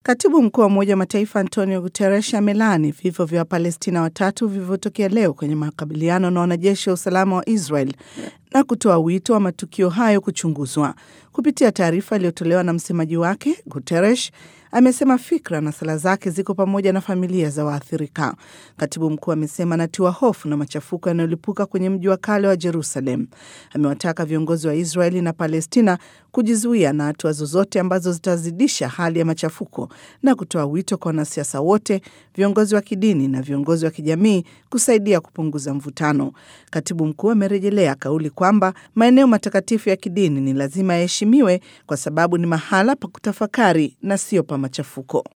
Katibu mkuu wa Umoja wa Mataifa Antonio Guterres amelaani vifo vya Wapalestina watatu vilivyotokea leo kwenye makabiliano na wanajeshi wa usalama wa Israel na kutoa wito wa matukio hayo kuchunguzwa. Kupitia taarifa iliyotolewa na msemaji wake, Guterres amesema fikra na sala zake ziko pamoja na familia za waathirika. Katibu mkuu amesema anatiwa hofu na machafuko yanayolipuka kwenye mji wa kale wa Jerusalem. Amewataka viongozi wa Israeli na Palestina kujizuia na hatua zozote ambazo zitazidisha hali ya machafuko na kutoa wito kwa wanasiasa wote, viongozi wa kidini na viongozi wa kijamii kusaidia kupunguza mvutano. Katibu mkuu amerejelea kauli kwamba maeneo matakatifu ya kidini ni lazima yaheshimiwe kwa sababu ni mahala pa kutafakari na sio pa machafuko.